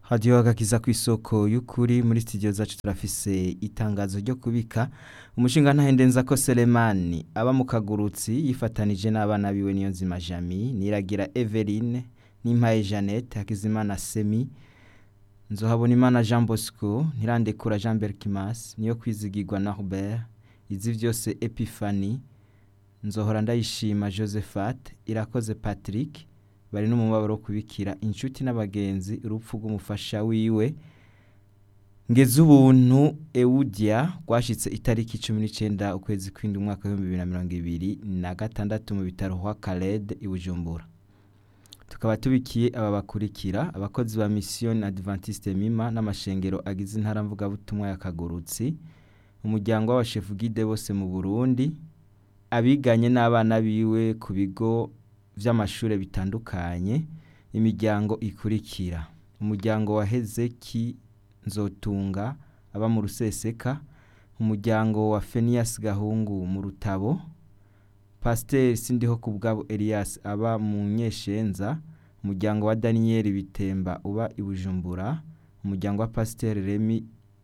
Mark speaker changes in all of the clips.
Speaker 1: hadiyo agakiza ku isoko y'ukuri muri studio zacu turafise itangazo ryo kubika umushinga ntahendenza ko Selemani aba mu kagurutsi yifatanije n'abana biwe niyo nzima Jami niragira Eveline n'impaye Jeannette Hakizimana Semi nzohabona imana Jean Bosco ntirandekura Jean Berkimas niyo kwizigirwa na Robert izi vyose Epiphanie nzohora ndayishima Josephat irakoze Patrick bari no mu mabaro wo kubikira inshuti n'abagenzi urupfu rw'umufasha wiwe ngeze ubuntu Eudia rwashitse itariki 19 ukwezi kw'indwi umwaka wa 2026 mu bitaro kwa Khaled i Bujumbura tukaba tubikiye aba bakurikira abakozi ba mission Adventiste Mima n'amashengero agize intara mvuga butumwa ya Kagurutsi umuryango w'abashefu guide bose mu Burundi abiganye n'abana biwe ku bigo vy'amashure bitandukanye imiryango ikurikira umuryango wa Hezeki Nzotunga aba mu Ruseseka umuryango wa Fenias Gahungu mu Rutabo Pasteur Sindiho kubwabo Elias aba mu Nyeshenza umuryango wa Daniel Bitemba uba i Bujumbura umuryango wa Pasteur Remy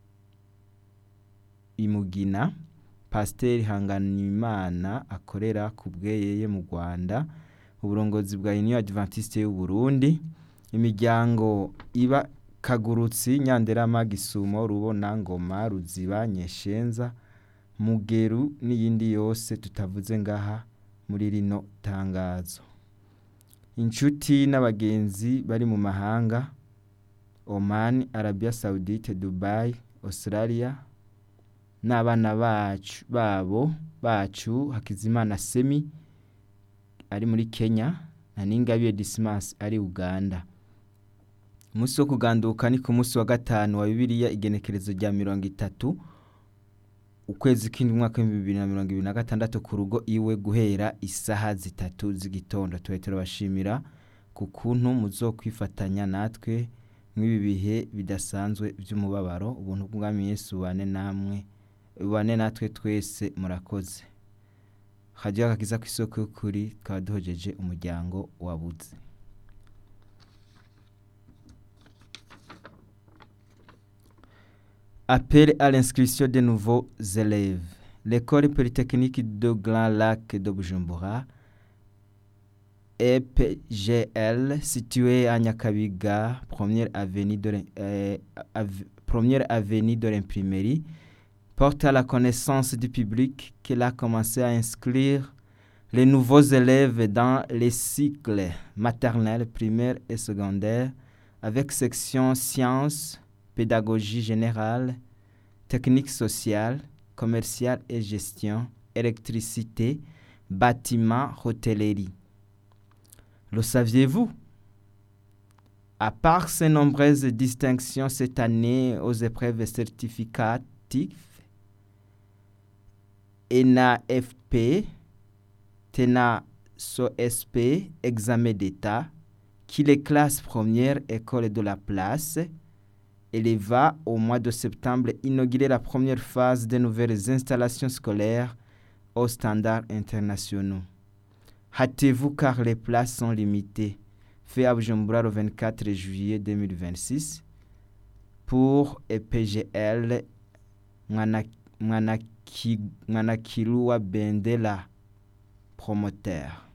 Speaker 1: Imugina Pasteur Hanganimana akorera ku bweyeye mu Rwanda uburongozi bwa Union Adventiste y'u Burundi imiryango iba Kagurutsi Nyanderama Gisumo Rubona Ngoma Ruziba Nyeshenza Mugeru n'iyindi yose tutavuze ngaha muri rino tangazo inshuti n'abagenzi bari mu mahanga Oman Arabia Saudite Dubai Australia n'abana bacu babo bacu Hakizimana Semi ari muri Kenya na Ningabiye Dismas ari Uganda umunsi wo kuganduka ni ku munsi wa gatanu wa Bibiliya igenekerezo rya mirongo itatu ukwezi k'indwi umwaka w'ibihumbi bibiri na mirongo ibiri na gatandatu ku rugo iwe guhera isaha zitatu z'igitondo tuba turabashimira ku kuntu muzokwifatanya natwe mw'ibi bihe bidasanzwe by'umubabaro ubuntu bw'umwami Yesu bane namwe bane natwe twese murakoze hajya akakiza ku isoko y'ukuri tukaba duhojeje umuryango wabuze Appel à l'inscription de nouveaux élèves. L'école polytechnique de Grand Lac de Bujumbura, EPGL, située à Nyakabiga, première avenue de, euh, av première avenue de l'imprimerie, porte à la connaissance du public qu'elle a commencé à inscrire les nouveaux élèves dans les cycles maternels, primaires et secondaires avec section sciences, pédagogie générale, technique sociale, commerciale et gestion, électricité, bâtiment, hôtellerie. Le saviez-vous À part ces nombreuses distinctions cette année aux épreuves certificatives, ENAFP, TENA SOSP, examen d'État, qui les classes premières école de la place, elle va au mois de septembre inaugurer la première phase des nouvelles installations scolaires aux standards internationaux. Hâtez-vous car les places sont limitées. Fait à Bujumbura le 24 juillet 2026 pour EPGL Mwanakilua Bendela promoteur.